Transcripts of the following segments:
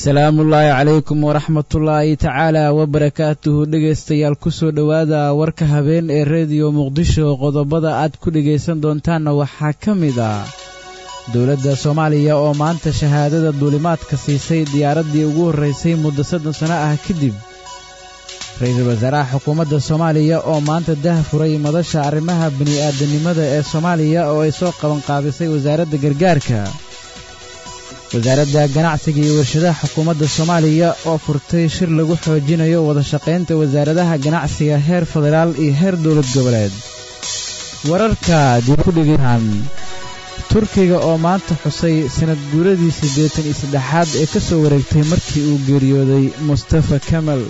salaamullaahi calaykum waraxmatullaahi tacaala wabarakaatuhu dhegaystayaal kusoo dhowaada warka habeen ee rediyo muqdisho qodobada aad ku dhegaysan doontaanna waxaa ka mid ah dowladda soomaaliya oo maanta shahaadada duulimaadka siisay diyaaraddii ugu horraysay muddo soddon sano ah kadib ra-iisul wasaaraha xukuumadda soomaaliya oo maanta dah furay madasha arrimaha bini'aadanimada ee soomaaliya oo ay soo qabanqaabisay wasaaradda gargaarka wasaaradda ganacsiga iyo warshadaha xukuumadda soomaaliya oo furtay shir lagu xoojinayo wadashaqaynta wasaaradaha ganacsiga heer federaal iyo heer dowlad goboleed wararka dib ku dhigaan turkiga oo maanta xusay sanad guuradii siddeetan iyo saddexaad ee ka soo wareegtay markii uu geeriyooday mustafa kamal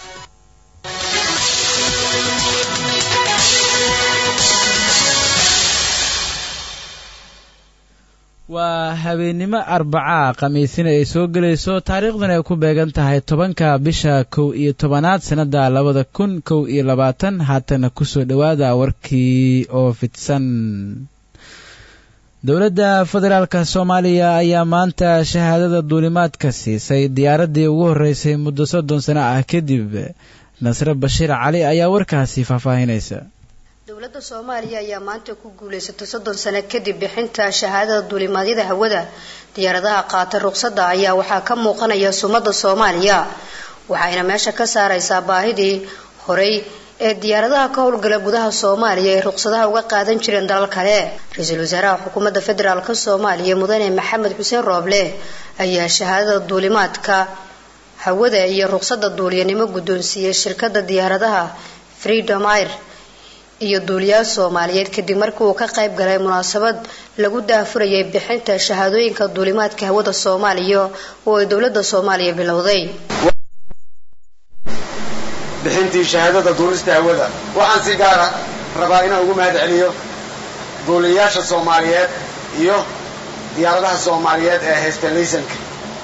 waa habeennimo arbacaa khamiisina ay soo gelayso taariikhdan ay ku beegan tahay tobanka bisha kow iyo tobanaad sannadda labada kun kow iyo labaatan haatana kusoo dhowaada warkii oo fidsan dowladda federaalka soomaaliya ayaa maanta shahaadada duulimaadka siisay diyaaraddii ugu horreysay muddo soddon sano ah kadib nasre bashiir cali ayaa warkaasi faahfaahinaysa dowladda soomaaliya ayaa maanta ku guulaysatay soddon sano kadib bixinta shahaadada duulimaadyada hawada diyaaradaha qaata ruqsadda ayaa waxaa ka muuqanaya sumadda soomaaliya waxayna meesha ka saaraysaa baahidii horey ee diyaaradaha ka howlgala gudaha soomaaliya ay ruqsadaha uga qaadan jireen dalal kale ra-iisul wasaaraha xukuumadda federaalk soomaaliya mudane maxamed xuseen rooble ayaa shahaadada duulimaadka hawada iyo ruqsadda duuliyanimo guddoonsiiyey shirkadda diyaaradaha freedom air iyo duuliyaal soomaaliyeed kadib markii uu ka qayb galay munaasabad lagu daafurayay bixinta shahaadooyinka duulimaadka hawada soomaaliya oo ay dowladda soomaaliya bilowday bixintii shahaadada duulista hawada waxaan si gaara rabaa inaan ugu mahad celiyo duuliyayaasha soomaaliyeed iyo diyaaradaha soomaaliyeed ee haysta laysanka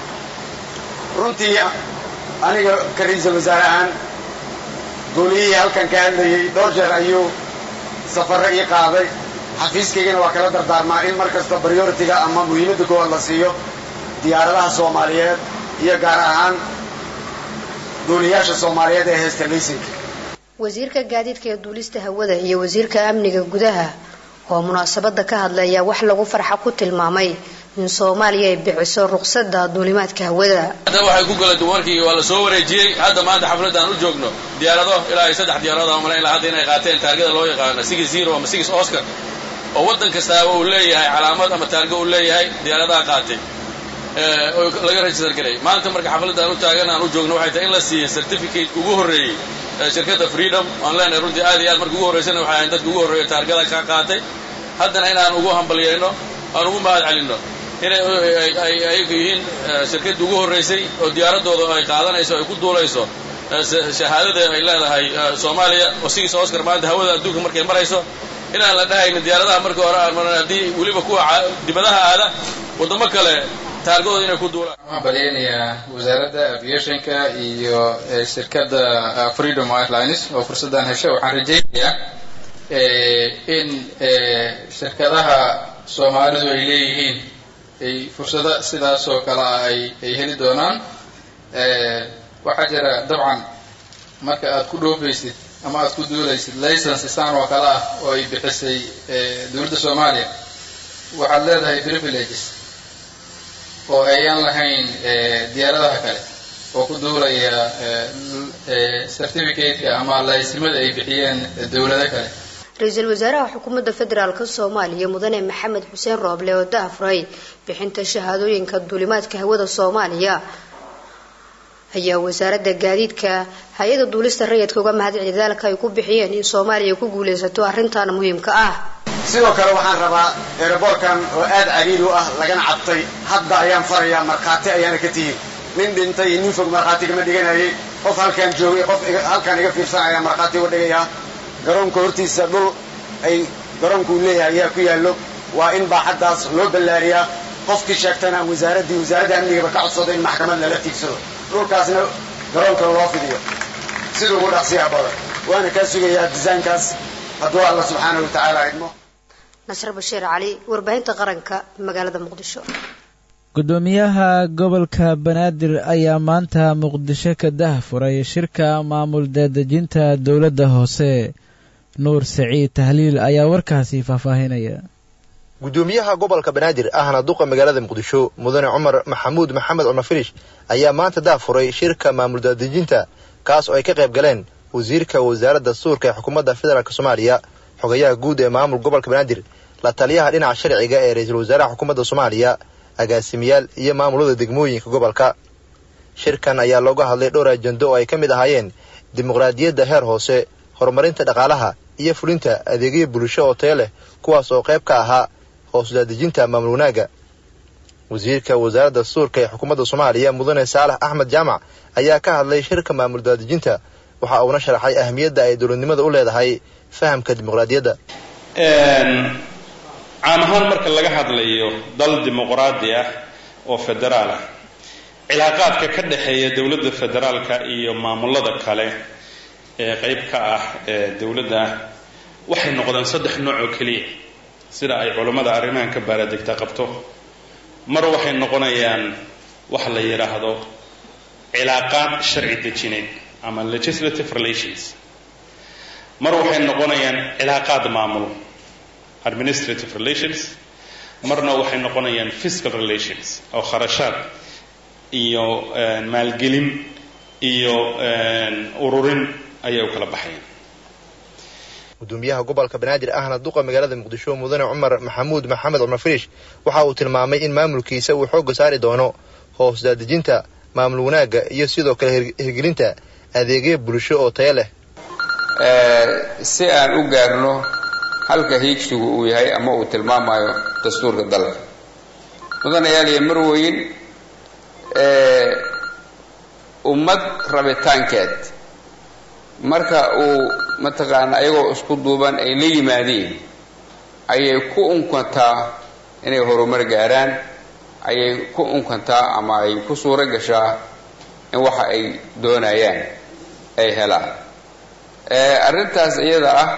runtii aniga ka ra-iisul wasaare ahaan duuliyihii halkan ka hadlayay dhowr jeer ayuu safarro ii qaaday xafiiskaygana waa kala dardaarmaa in mar kasta prioritiga ama muhiimadda koowaad la siiyo diyaaradaha soomaaliyeed iyo gaar ahaan duuliyaasha soomaaliyeed ee haysta laysanka wasiirka gaadiidka ee duulista hawada iyo wasiirka amniga gudaha oo munaasabada ka hadlaya wax lagu farxa ku tilmaamay in soomaaliya ay bixiso ruqsadda duulimaadka hawada hadda waxay ku gala dumarkii waa la soo wareejiyey hadda maanta xafladaan u joogno diyaarado ilaa ay saddex diyaarado aan malayn laha hadda inay qaateen taargada loo yaqaano six zero ama six oscar oo waddan kastaaba uu leeyahay calaamad ama taargo uu leeyahay diyaaradaha qaatay oo laga register garay maanta marka xafladaan u taagan aan u joogno waxay tahay in la siiyey certificate ugu horreeyey shirkadda freedom aan leenahay runtii aad iyo aad marka ugu horreysana waxay ahayn dadka ugu horreeya taargada ka qaatay haddana inaan ugu hambalyayno aan ugu mahad celinno inay ayagu yihiin shirkaddii ugu horraysay oo diyaaradooda ay qaadanayso ay ku duulayso shahaadada ay leedahay soomaaliya oo sigis oscar maanta hawada adduunka markay marayso inaan la dhahaynin diyaaradaha markii hore aan maran haddii weliba kuwa dibadaha aada waddamo kale taargadooda inay ku duulaan waxaan balyaynayaa wasaaradda aviationka iyo shirkadda freedom airlines oo fursaddan heshay waxaan rajaynayaa in shirkadaha soomaalidu ay leeyihiin ay fursado sidaas oo kale ah ay ay heli doonaan waxaa jira dabcan marka aad ku dhoofaysid ama aad ku duulaysid license isaan oo kale ah oo ay bixisay dowladda soomaaliya waxaad leedahay privileges oo ayaan lahayn diyaaradaha kale oo ku duulaya certificateka ama laysimada ay bixiyeen dowlado kale ra-iisul wasaaraha xukuumadda federaalk soomaaliya mudane maxamed xuseen rooble oo daafray bixinta shahaadooyinka duulimaadka hawada soomaaliya ayaa wasaaradda gaadiidka hay-ada duulista rayidka uga mahad celi dadaalka ay ku bixiyeen in soomaaliya ku guulaysato arrintan muhiimka ah sidoo kale waxaan rabaa eeraboorkan oo aad cariiri u ah lagana cabtay hadda ayaan farayaa markhaati ayaana ka tihin nin dhintay iyo nin fog markhaati kama dhiganayay qof halkaan joogay qof halkaan iga fiirsan ayaa markhaati uga dhigayaa garoonka hortiisa dhul ay garoonku uu leeyahay ayaa ku yaallo waa in baaxaddaas loo ballaariyaa qofkii sheegtana wasaaraddii wasaaradda amnigaba ka codsado in maxkamad lala tiigsado dhulkaasna garoonka loo fidiyo sida ugu dhaqsiyaha badan waana kaa sugayaa disaynkaas hadduu alla subxaana wa tacaala idmo nasr bashiir cali warbaahinta qaranka magaalada muqdisho gudoomiyaha gobolka banaadir ayaa maanta muqdisho ka dahfuray shirka maamul daadejinta dowladda hoose nuur saciid tahliil ayaa warkaasi faahfaahinaya gudoomiyaha gobolka banaadir ahna duqa magaalada muqdisho mudane cumar maxamuud maxamed cunafirish ayaa maanta dahfuray shirka maamul daadejinta kaas oo ay ka qayb galeen wasiirka wasaaradda suurka ee xukuumadda federaalk soomaaliya xogayaha guud ee maamul gobolka banaadir la taliyaha dhinaca sharciga ee ra-iisul wasaaraha xukuumadda soomaaliya agaasimayaal iyo maamulada degmooyinka gobolka shirkan ayaa looga hadlay dhowr ajando oo ay ka mid ahaayeen dimuqraadiyadda heer hoose horumarinta dhaqaalaha iyo fulinta adeegyo bulsho oo tayo leh kuwaas oo qayb ka ahaa hoos daadejinta maamul wanaagga wasiirka wasaaradda suurka ee xukuumadda soomaaliya mudane saalax axmed jaamac ayaa ka hadlay shirka maamul daadejinta waxa uuna sharaxay ahmiyadda ay dowladnimada u leedahay fahamka dimuqraadiyadda caam ahaan marka laga hadlayo dal dimuqraadi ah oo federaal ah cilaaqaadka ka dhexeeya dowladda federaalka iyo maamulada kale ee qayb ka ah ee dowladda waxay noqdeen saddex nooc oo keliya sida ay culammada arrimahan ka baaradegta qabto mar waxay noqonayaan wax la yidhaahdo cilaaqaad sharci dejineed ama legislative relations mar waxay noqonayaan cilaaqaad maamul administrative relations marna waxay noqonayaan fiscal relations oo kharashaad iyo maalgelin iyo ururin ayay u kala baxayaan gudoomiyaha gobolka banaadir ahna duqa magaalada muqdisho mudane cumar maxamuud maxamed cumar firish waxa uu tilmaamay in maamulkiisa uu xoogga saari doono hoos daadejinta maamul wanaagga iyo sidoo kale hirgelinta adeegyo bulsho oo tayo leh si aan u gaarno halka hiigsigu uu yahay ama uu tilmaamayo dastuurka dalka mudanayaal iyo marweyn ummad rabitaankeed marka uu mataqaana ayagoo isku duuban ay la yimaadeen ayay ku unkantaa inay horumar gaaraan ayay ku unkantaa ama ay ku suuro gashaa in waxa ay doonayaan ay helaan arrintaas iyada ah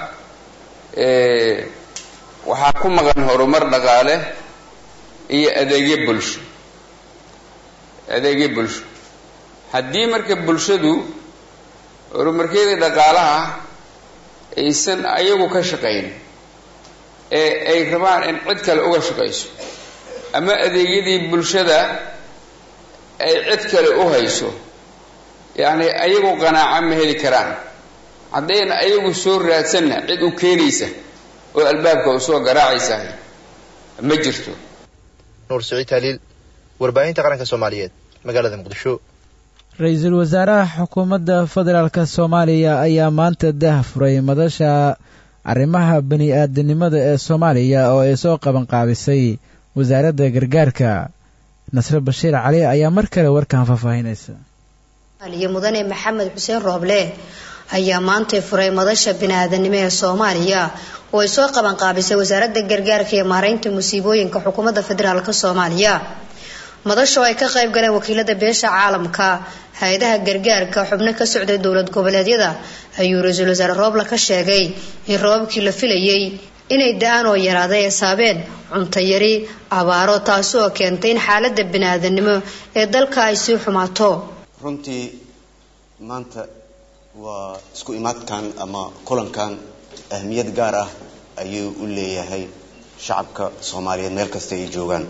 waxaa ku maqan horumar dhaqaale iyo adeegyo bulsho adeegyo bulsho haddii marka bulshadu horumarkeedii dhaqaalaha aysan ayagu ka shaqayn ee ay rabaan in cid kale uga shaqayso ama adeegyadii bulshada ay cid kale u hayso yacni ayagu qanaaco ma heli karaan haddayna ayagu soo raadsanna cid u keenaysa oo albaabka u soo garaacaysa ma jirto nuur siciid taaliil warbaahinta qaranka soomaaliyeed magaalada muqdisho ra-iisul wasaaraha xukuumadda federaalk soomaaliya ayaa maanta dah furay madasha arrimaha bani aadanimada ee soomaaliya oo ay soo qabanqaabisay wasaaradda gargaarka nasre bashiir cali ayaa mar kale warkan faahfaahinaysa aliyo mudane maxamed xuseen rooble ayaa maantay furay madasha bini-aadanimo ee soomaaliya oo ay soo qabanqaabisay wasaaradda gargaarka iyo maareynta musiibooyinka xukuumadda federaalk soomaaliya madasha oo ay ka qayb galeen wakiilada beesha caalamka hay-adaha gargaarka xubno ka socday dowlad goboleedyada ayuu ra-iisul wasaare rooble ka sheegay in roobabkii la filayay inay da-aan oo yaraaday ay saabeen cuntayari abaaro taasi oo keentay in xaalada bini-aadanimo ee dalka ay sii xumaato runtii maanta waa isku imaadkan ama kulankan ahmiyad gaar ah ayuu u leeyahay shacabka soomaaliyeed meel kasta ay joogaan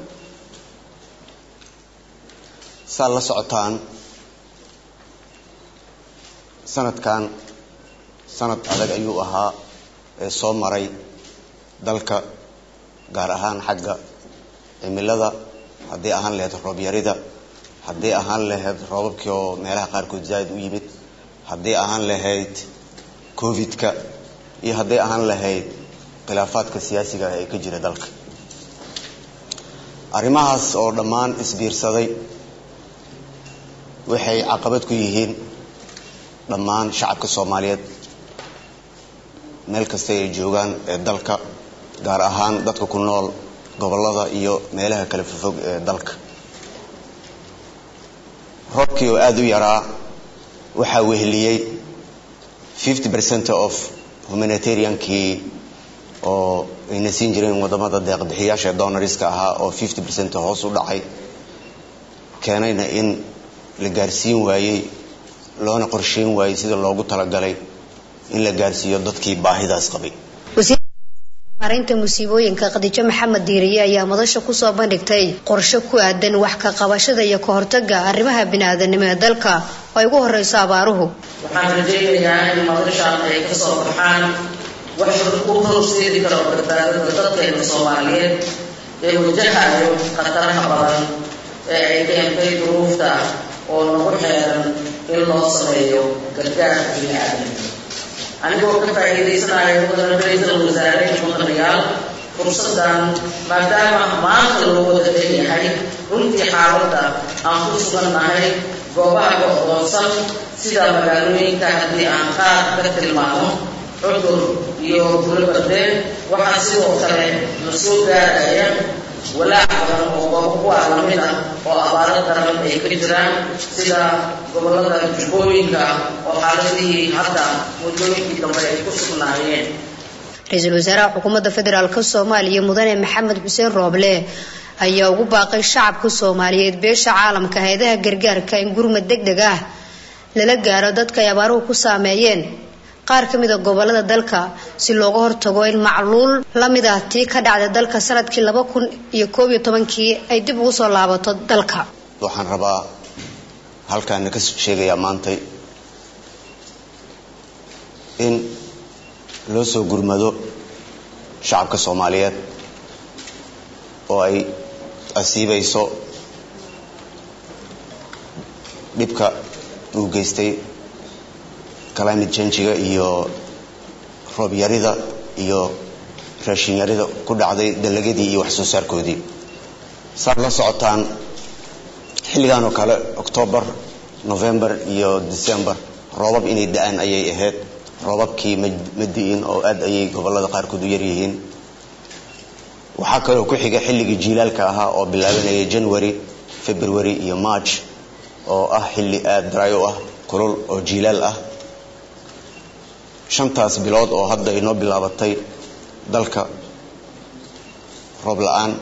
saad la socotaan sanadkan sanad adag ayuu ahaa ee soo maray dalka gaar ahaan xagga cimilada haddii ahaan lahayd roobyarida haddii ahaan lahayd roobabkii oo meelaha qaarkood zaaid u yimid haddii ahaan lahayd covid-ka iyo hadday ahaan lahayd khilaafaadka siyaasiga ah ee ka jira dalka arrimahaas oo dhammaan isbiirsaday waxay caqabad ku yihiin dhammaan shacabka soomaaliyeed meel kasta ay joogaan ee dalka gaar ahaan dadka ku nool gobollada iyo meelaha kala fofog ee dalka roobkii oo aada u yaraa waxaa weheliyey fifty percent of humanitariankii oo ayna siin jireen wadamada deeqbixiyaasha donoriska ahaa oo fifty percent hoos u dhacay keenayna in la gaarsiin waayey loona qorsheyn waayey sida loogu talagalay in la gaarsiiyo dadkii baahidaas qabay maareynta musiibooyinka khadiijo maxamed diiriye ayaa madasha kusoo bandhigtay qorshe ku aadan wax ka qabashada iyo ka hortaga arrimaha bini-aadanimo ee dalka oo ay ugu horeyso abaaruhu waxaan rajaynayaa in madashaan ay kasoo baxaan wax u horseedi karo badbaadada dadkeena soomaaliyeed ee wajahayo khataraha badan ee ay keentay duruufta oo nagu xeeran in loo sameeyo gargaarka bini-aadanimo anigoo ka faa'iidaysanaya mudana ra-iisul wasaare mudanayaal fursadan maadaama maanta loo wada leeyahay runtii xaaladda aan ku sugannahay goobaha go-doonsan sida magaalooyinka haddii aan qaar ka tilmaamo cudur iyo gulabardee waxaa sidoo kale la soo gaaraya walaac badan oo goobo kuwaa lamid ah oo abaaro daran ay ka jiraan sida gobolada jubbooyinka oo xaaladihii hadda muddooyinkii dambe ay ku sugnaayeen ra-iisul wasaaraha xukuumadda federaalk soomaaliya mudane maxamed xuseen rooble ayaa ugu baaqay shacabka soomaaliyeed beesha caalamka hay-adaha gargaarka in gurmad deg deg ah lala gaaro dadka ay abaaruhu ku saameeyeen qaar ka mid a gobolada dalka si looga hortago in macluul la mid ah tii ka dhacday dalka sanadkii laba kun iyo koob iyo tobankii ay dib ugu soo laabato dalka waxaan rabaa halkaana ka sheegayaa maantay in loo soo gurmado shacabka soomaaliyeed oo ay asiibayso dhibka uu geystay climate changiga iyo roob yarida iyo raashin yarida ku dhacday dalagadii iyo wax soo saarkoodii saad la socotaan xilligan oo kale octoobar november iyo december roobab inay da-aan ayay ahayd roobabkii ma di'in oo aad ayay gobolada qaarkood u yaryihiin waxaa kaloo ku xiga xilligii jiilaalka ahaa oo bilaabanaya january february iyo march oo ah xilli aad dry u ah kulul oo jiilaal ah shantaas bilood oo hadda inoo bilaabatay dalka roob la-aan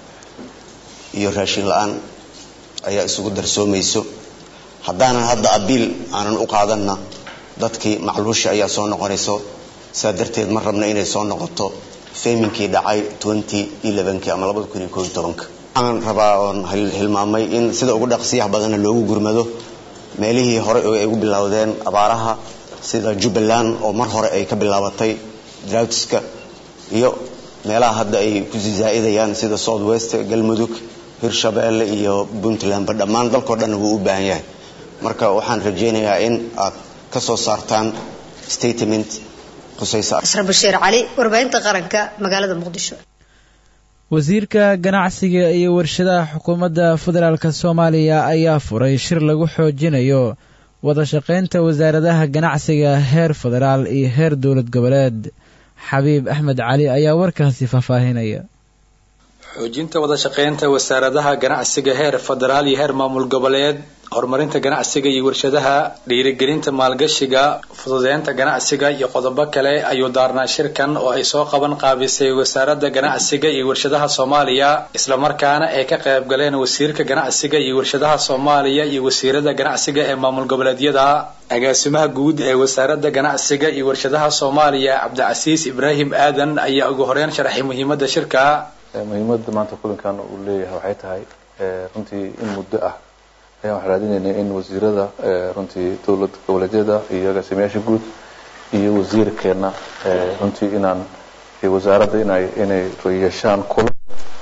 iyo raashin la-aan ayaa isugu darsoomayso haddaanan hadda abiil aanan u qaadanna dadkii macluusha ayaa soo noqonayso saa darteed ma rabna inay soo noqoto feminkii dhacay ama waxaan rabaa oon hilmaamay in sida ugu dhaqsiyaha badanna loogu gurmado meelihii hore oo ay ugu bilowdeen abaaraha sida jubbaland oo mar hore ay ka bilaabatay droutska iyo meelaha hadda ay kusii zaa'idayaan sida south west galmudug hirshabeelle iyo puntlandba dhammaan dalkao dhanna wuu u baahan yahay marka waxaan rajaynayaa in aad ka soo saartaan statement khusaysa asra bashiir cali warbaahinta qaranka magaalada muqdisho wasiirka ganacsiga iyo warshadaha xukuumadda federaalk soomaaliya ayaa furay shir lagu xoojinayo wada shaqaynta wasaaradaha ganacsiga heer federaal iyo heer dowlad goboleed xabiib axmed cali ayaa warkaasi faahfaahinaya xoojinta wada shaqaynta wasaaradaha ganacsiga heer federaal iyo heer maamul goboleed horumarinta ganacsiga iyo warshadaha dhiirigelinta maalgashiga fududeynta ganacsiga iyo qodobo kale ayuu daarnaa shirkan oo ay soo qaban qaabisay wasaaradda ganacsiga iyo warshadaha soomaaliya islamarkaana ay ka qayb galeen wasiirka ganacsiga iyo warshadaha soomaaliya iyo wasiirada ganacsiga ee maamul goboleedyada agaasimaha guud ee wasaaradda ganacsiga iyo warshadaha soomaaliya cabdicasiis ibraahim aadan ayaa ugu horeyn sharaxay muhiimada shirka muhiimada maanta kulankan uu leeyahay waxay tahay runtii in muddo ah ayaan waxaan raadinaynay in wasiirada runtii dowlad goboleedyada iyo agaasimayaasha guud iyo wasiirkeena runtii inaan wasaaradda inay inay yeeshaan kulan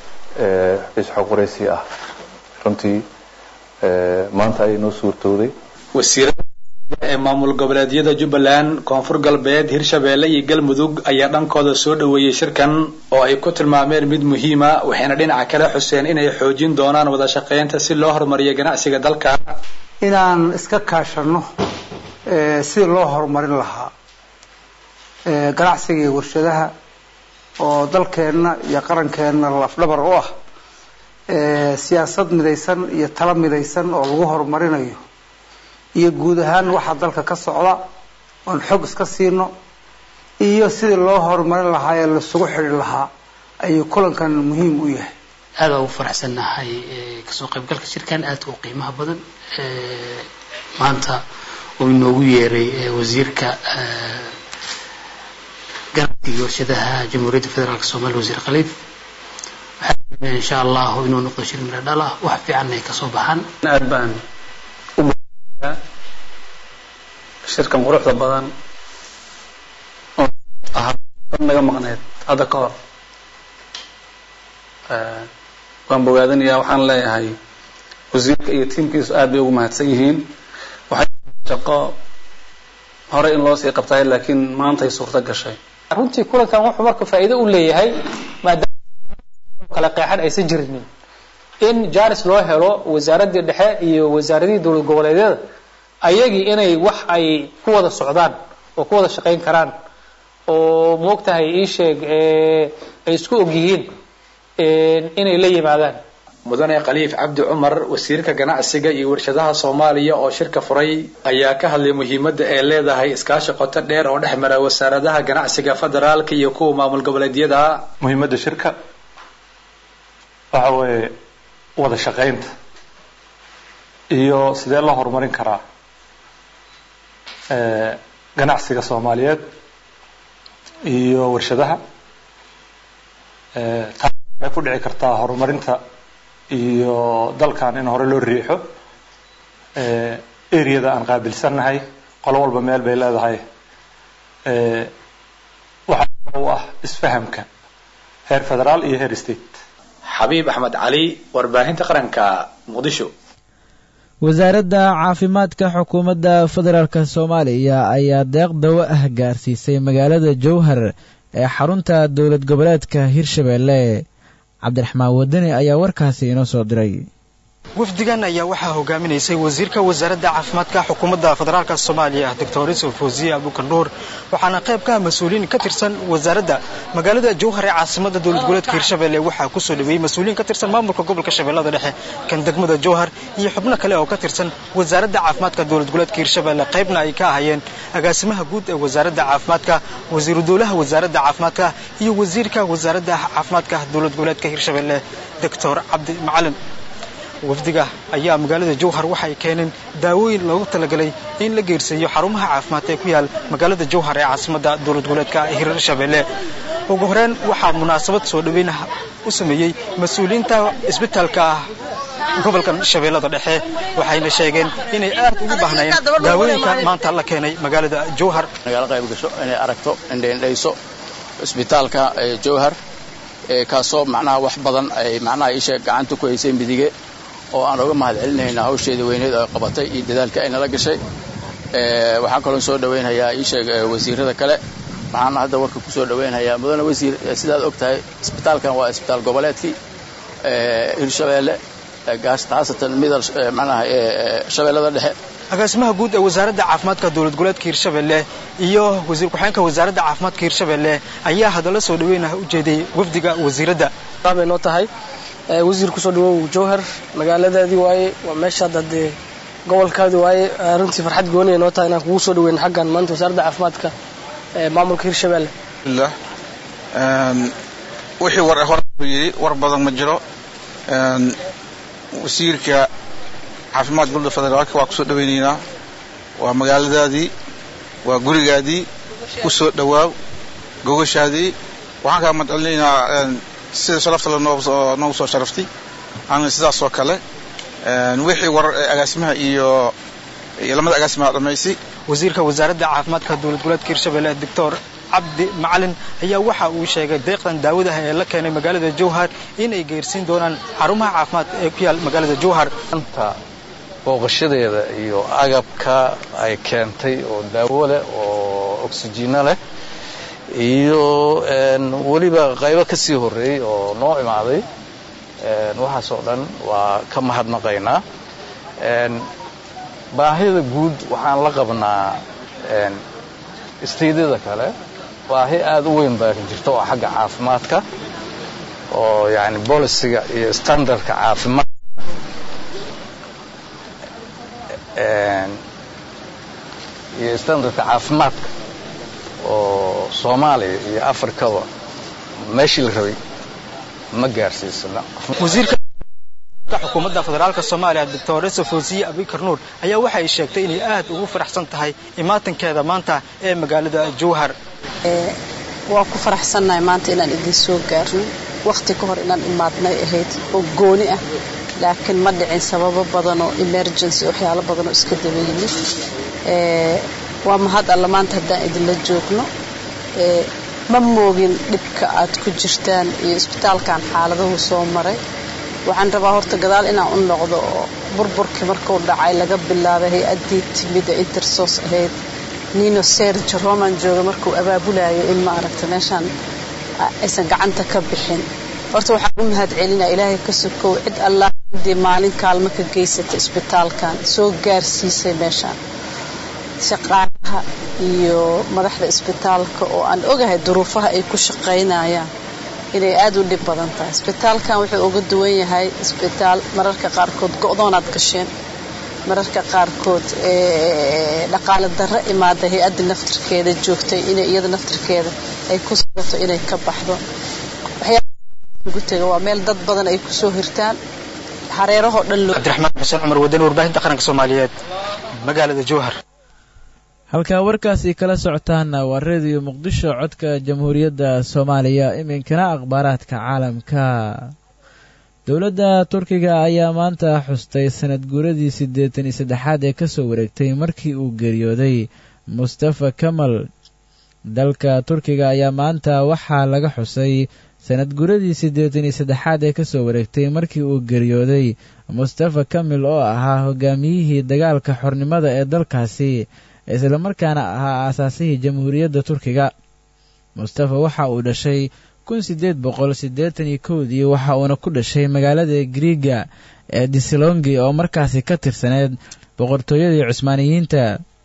isxoqoreysi ah runtii maanta ayay noo suurtooday wasiirada ee maamul goboleedyada jubbaland koonfur galbeed hirshabeelle iyo galmudug ayaa dhankooda soo dhaweeyey shirkan oo ay ku tilmaameen mid muhiima waxayna dhinaca kale xuseen inay xoojin doonaan wada shaqaynta si loo horumariyo ganacsiga dalka inaan iska kaashano sidii loo horumarin lahaa ganacsiga iyo warshadaha oo dalkeenna iyo qarankeenna lafdhabar u ah siyaasad midaysan iyo talo midaysan oo lagu horumarinayo iyo guud ahaan waxaa dalka ka socda oon xog iska siino iyo sidii loo horumarin lahaa ee laisugu xidhi lahaa ayuu kulankan muhiim u yahay aad baan ugu faraxsannahay kasoo qaybgalka shirkan aadka u qiimaha badan maanta uu inoogu yeeray wasiirka ganacsiga warshadaha jamhuuriyadda federaalk soomaliya wasiir khaliif waxaa insha allahu inuu noqdo shir miro dhal ah wax fiicanna ay kasoo baxaan aad baan u baa shirkan quruxda badan oo ahaa dad naga maqneed hadda ka hor waan bogaadanayaa waxaan leeyahay wasiirka iyo tiimkiisu aad bay ugu mahadsan yihiin waxay shaqo hore in loo sii qabtay laakiin maantay suurto gashay runtii kulankan wuxuu marka faa'iido u leeyahay maadaama kala qeexan aysan jirinin in jaris loo helo wasaaraddii dhexe iyo wasaaradihii dowlad goboleedyada ayagii inay wax ay ku wada socdaan oo ku wada shaqayn karaan oo moogtahay ii sheeg ay isku og yihiin inay la yimaadaan mudane khaliif cabdi cumar wasiirka ganacsiga iyo warshadaha soomaaliya oo shirka furay ayaa ka hadlay muhiimadda ay leedahay iskaashi qoto dheer oo dhex mara wasaaradaha ganacsiga federaalka iyo kuwa maamul goboleedyada muhiimadda shirka waxa weeye wada shaqaynta iyo sidee loo horumarin karaa ganacsiga soomaaliyeed iyo warshadaha taas waxay ku dhici kartaa horumarinta iyo dalkan in hore loo riixo areada aan qaabilsannahay qolo walba meel bay leedahay waxaa u ah isfahamka heer federaal iyo heer state xabiib axmed cali warbaahinta qaranka muqdisho wasaaradda caafimaadka xukuumadda federaalk soomaaliya ayaa deeq dawo ah gaarsiisay magaalada jowhar ee xarunta dowlad goboleedka hirshabeelle cabdiraxmaan wadani ayaa warkaasi inoo soo diray wafdigan ayaa waxaa hogaaminaysay wasiirka wasaaradda caafimaadka xukuumadda federaalk soomaaliya doctor yusuf fawziye abukandhuur waxaana qayb ka ah mas-uuliyiin ka tirsan wasaaradda magaalada jowhar ee caasimada dowlad goboleedka hirshabelle waxaa kusoo dhaweeyey mas-uuliyiin ka tirsan maamulka gobolka shabeellada dhexe kan degmada jowhar iyo xubno kale oo ka tirsan wasaaradda caafimaadka dowlad goboleedka hirshabelle qaybna ay ka ahayeen agaasimaha guud ee wasaaradda caafimaadka wasiiru dowlaha wasaaradda caafimaadka iyo wasiirka wasaaradda caafimaadka dowlad goboleedka hirshabelle doctor cabdi macalin wafdiga ayaa magaalada jowhar waxay keeneen daawooyin loogu talagalay in la geersiiyo xarumaha caafimaad ee ku yaal magaalada jowhar ee caasimadda dowlad goboleedka hirshabelle ugu horeyn waxaa munaasabad soo dhaweyn u sameeyey mas-uuliyiinta isbitaalka gobolkan shabeellada dhexe waxayna sheegeen inay aad ugu baahnayeen daawooyinka maanta la keenay magaalada jowhar nagala qayb gasho inay aragto indhaindhayso isbitaalka jowhar kaasoo macnaha wax badan ay macnaha isha gacanta ku haysay midige oo aan uga mahad celinayna hawsheeda weyneed oo qabatay iyo dadaalka ay nala gashay waxaan kaloo soo dhaweynhayaa iisheeg wasiirada kale waxaan hadda warka kusoo dhaweynhayaa mudane wasiir sidaad og tahay isbitaalkan waa isbitaal goboleedkii hirshabeelle haasatan midal macnaha shabeellada dhexe agaasimaha guud ee wasaaradda caafimaadka dowlad goboleedka hirshabelle iyo wasiir ku-xigeenka wasaaradda caafimaadka hirshabelle ayaa hadalla soo dhaweynah u jeediyey wafdiga wasiiradda bay noo tahay wasiir kusoo dhawow jowhar magaaladaadii waaye waa meesha hadda dee gobolkaadii waaye runtii farxad gooni ay noo tahay inaan kugu soo dhaweyn xaggan maanta wasaaradda caafimaadka maamulka hirshabelle alhamdulillah wixii war hore yidhi war badan ma jiro wasiirka caafimaadka dowladda federaalka waa kusoo dhawaynaynaa waa magaaladaadii waa gurigaadii ku soo dhawaaw gogashaadii waxaan kaa madcelinaynaa sida sharafta le noogu soo sharaftay ana sidaas oo kale wixii war agaasimaha iyo iyo lamada agaasimaha dhamaysay wasiirka wasaaradda caafimaadka dowlad goboleedka hirshabelle doctor cabdi macalin ayaa waxa uu sheegay deeqdan daawadaha ee la keenay magaalada jowhar inay geersiin doonaan xarumaha caafimaad ee ku yaal magaalada jowhar booqashadeeda iyo agabka ay keentay oo daawo leh oo oksijiino leh iyo weliba qaybo ka sii horreeyey oo noo imaaday waxaas oo dhan waa ka mahadnaqaynaa baahida guud waxaan la qabnaa isteydyada kale baahi aada u weyn baa jirta oo xagga caafimaadka oo yani bolisiga iyo standardka caafimaad iyo standardka caafimaadka oo soomaaliya iyo afrikaba meeshii la rabay ma gaarsiisna wasiirka xukuumadda federaalka soomaaliya doctor fawziye abikar nuur ayaa waxa ay sheegtay inay aad ugu faraxsan tahay imaatankeeda maanta ee magaalada jowhar waa ku faraxsannahay maanta inaan idin soo gaarno wakhti ka hor inaan imaadnay ahayd oo gooni ah laakiin ma dhicin sababo badan oo emergency waxyaalo badan oo iska daba yimid waa mahad alla maanta haddaan idinla joogno ma moogin dhibka aad ku jirtaan iyo isbitaalkan xaaladuhu soo maray waxaan rabaa horta gadaal inaan u noqdo oo burburkii markuu dhacay laga bilaabay hay-addii timida intersos ahayd nino serge roman jooga markuu abaabulayo in maaragta meeshaan aysan gacanta ka bixin horta waxaan u mahad celinaa ilaahay ka sokow cid allah ciddii maalin kaalmo ka geysata isbitaalkan soo gaarsiisay meeshaan shaqaalaha iyo madaxda isbitaalka oo aan ogahay duruufaha ay ku shaqaynayaan inay aada u dhib badan tahay isbitaalkan wuxuu uga duwan yahay isbitaal mararka qaarkood go-doonaad gasheen mararka qaarkood dhaqaale darro imaada hay-adda naftirkeeda joogtay inay iyada naftirkeeda ay ku sugato inay ka baxdo waxyaagu tega waa meel dad badan ay kusoo hirtaan hareerahoo dhan cabdiraxmaan xuseen cumar wadani warbaahinta qaranka soomaaliyeed magaalada jowhar halkaa warkaasi kala socotaana waa rediyo muqdisho codka jamhuuriyadda soomaaliya iminkana akhbaaraadka caalamka dowladda turkiga ayaa maanta xustay sanad guuradii siddeetan iyo saddexaad ee kasoo wareegtay markii uu geeriyooday mustafa kamal dalka turkiga ayaa maanta waxaa laga xusay sanad guuradii siddeetan iyo saddexaad ee kasoo wareegtay markii uu geeriyooday mustafa kamil oo ahaa hogaamiyihii dagaalka xornimada ee dalkaasi islamarkaana ahaa aasaasihii jamhuuriyadda turkiga mustafa waxa uu dhashay kun siddeed boqol siddeetan iyo kowdii waxa uuna ku dhashay magaalada griiga ee disilongi oo markaasi ka tirsaneyd boqortooyadii cusmaaniyiinta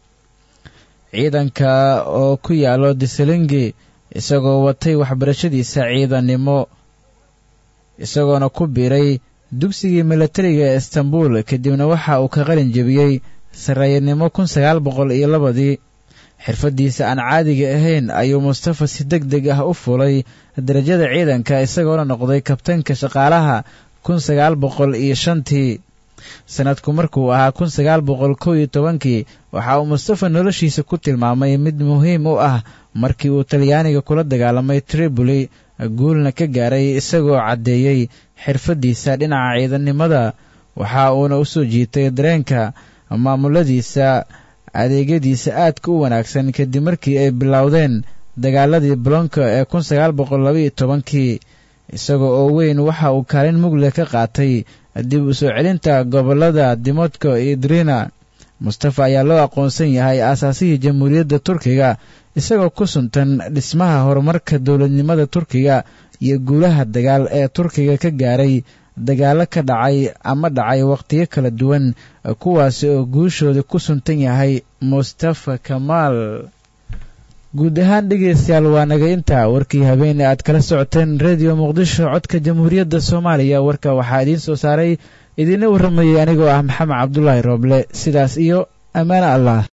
ciidanka oo ku yaalo disilongi isagoo watay waxbarashadiisa ciidannimo isagoona ku biiray dugsigii milatariga ee istanbul kadibna waxa uu ka qalin jebiyey sarreeyanimo kun sagaal boqol iyo labadii xirfaddiisa aan caadiga ahayn ayuu mustafa si deg deg ah u fulay darajada ciidanka isagoona noqday kabtanka shaqaalaha kun sagaal boqol iyo shantii sanadku markuu ahaa kun sagaal boqol kow iyo tobankii waxa uu mustafa noloshiisa ku tilmaamay mid muhiim u ah markii uu talyaaniga kula dagaalamay triboli guulna ka gaaray isagoo caddeeyey xirfaddiisa dhinaca ciidannimada waxa uuna u soo jiitay dareenka maamuladiisa adeegyadiisa aadka u wanaagsan kadib markii ay bilowdeen dagaaladii bolonka ee kun sagaal boqol labaiyo tobankii isaga oo weyn waxa uu kaalin mugle ka qaatay dib u soo celinta gobollada dimodko iyo drina mustafa ayaa loo aqoonsan yahay aasaasihii jamhuuriyadda turkiga isagoo ku suntan dhismaha horumarka dowladnimada turkiga iyo guulaha dagaal ee turkiga ka gaaray dagaallo ka dhacay ama dhacay wakhtiyo kala duwan kuwaasi oo guushooda ku suntan yahay mustafa kamaal guud ahaan dhegaystayaal waa naga intaa warkii habeene aad kala socoteen rediyo muqdisho codka jamhuuriyadda soomaaliya warka waxaa idiin soo saaray idiina warramayay anigoo ah maxamed cabdulaahi rooble sidaas iyo ammaano allah